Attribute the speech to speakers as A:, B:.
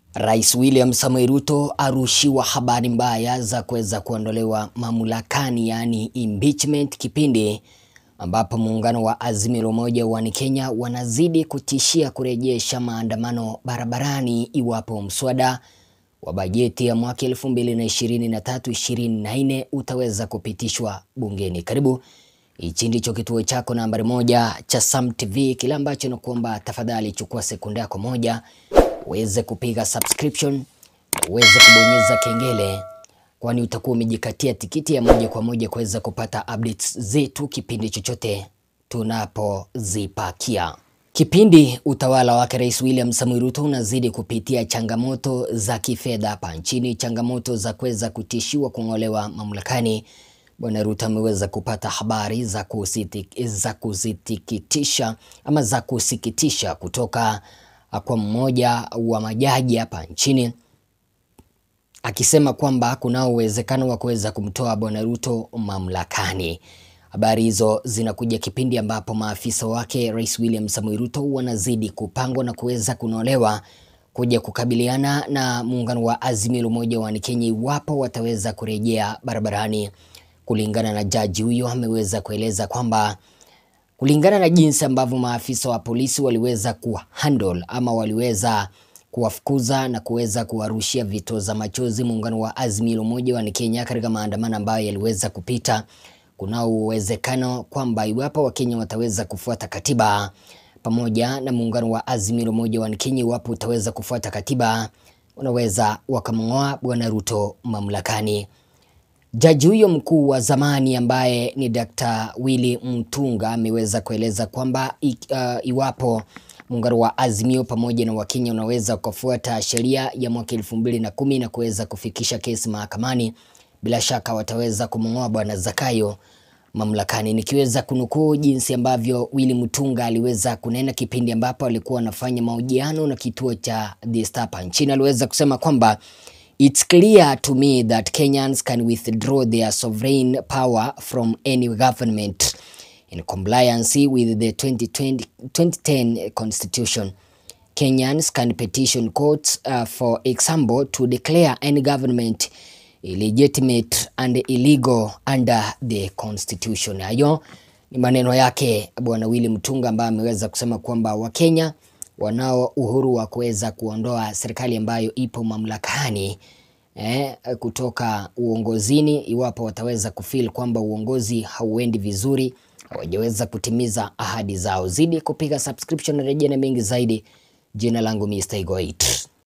A: Rais William Samoei Ruto arushiwa habari mbaya za kuweza kuondolewa mamlakani, yaani impeachment, kipindi ambapo muungano wa Azimio la Umoja One Kenya wanazidi kutishia kurejesha maandamano barabarani iwapo mswada wa bajeti ya mwaka 2023-2024 utaweza kupitishwa bungeni. Karibu, hichi ndicho kituo chako nambari moja cha Sam TV, kile ambacho nakuomba tafadhali chukua sekunde yako moja uweze kupiga subscription, uweze kubonyeza kengele, kwani utakuwa umejikatia tikiti ya moja kwa moja kuweza kupata updates zetu kipindi chochote tunapozipakia. Kipindi utawala wake Rais William Samoei Ruto unazidi kupitia changamoto za kifedha hapa nchini, changamoto za kuweza kutishiwa kung'olewa mamlakani. Bwana Ruto ameweza kupata habari za kusiti, za kusikitisha ama za kusikitisha kutoka kwa mmoja wa majaji hapa nchini akisema kwamba kuna uwezekano wa kuweza kumtoa Bwana Ruto mamlakani. Habari hizo zinakuja kipindi ambapo maafisa wake Rais William Samoei Ruto wanazidi kupangwa na kuweza kunolewa kuja kukabiliana na muungano wa Azimio la Umoja One Kenya iwapo wataweza kurejea barabarani. Kulingana na jaji huyo, ameweza kueleza kwamba kulingana na jinsi ambavyo maafisa wa polisi waliweza kuhandle ama waliweza kuwafukuza na kuweza kuwarushia vitoza machozi muungano wa Azimio la Umoja One Kenya katika maandamano ambayo yaliweza kupita, kuna uwezekano kwamba iwapo Wakenya wataweza kufuata katiba pamoja na muungano wa Azimio la Umoja One Kenya, iwapo utaweza kufuata katiba, wanaweza wakamng'oa Bwana Ruto mamlakani. Jaji huyo mkuu wa zamani ambaye ni Dr. Willy Mutunga ameweza kueleza kwamba uh, iwapo muungano wa Azimio pamoja na Wakenya unaweza kufuata sheria ya mwaka elfu mbili na kumi na kuweza kufikisha kesi mahakamani, bila shaka wataweza kumng'oa bwana Zakayo mamlakani. Nikiweza kunukuu jinsi ambavyo Willy Mutunga aliweza kunena kipindi ambapo alikuwa anafanya mahojiano na kituo cha The Star hapa nchini, aliweza kusema kwamba It's clear to me that Kenyans can withdraw their sovereign power from any government in compliance with the 2020, 2010 constitution. Kenyans can petition courts uh, for example to declare any government illegitimate and illegal under the constitution. Hayo ni maneno yake Bwana Willy Mutunga ambaye ameweza kusema kwamba Wakenya wanao uhuru wa kuweza kuondoa serikali ambayo ipo mamlakani eh, kutoka uongozini iwapo wataweza kufeel kwamba uongozi hauendi vizuri, hawajaweza kutimiza ahadi zao. Zidi kupiga subscription na rejea na mengi zaidi. Jina langu Mr. Igoit.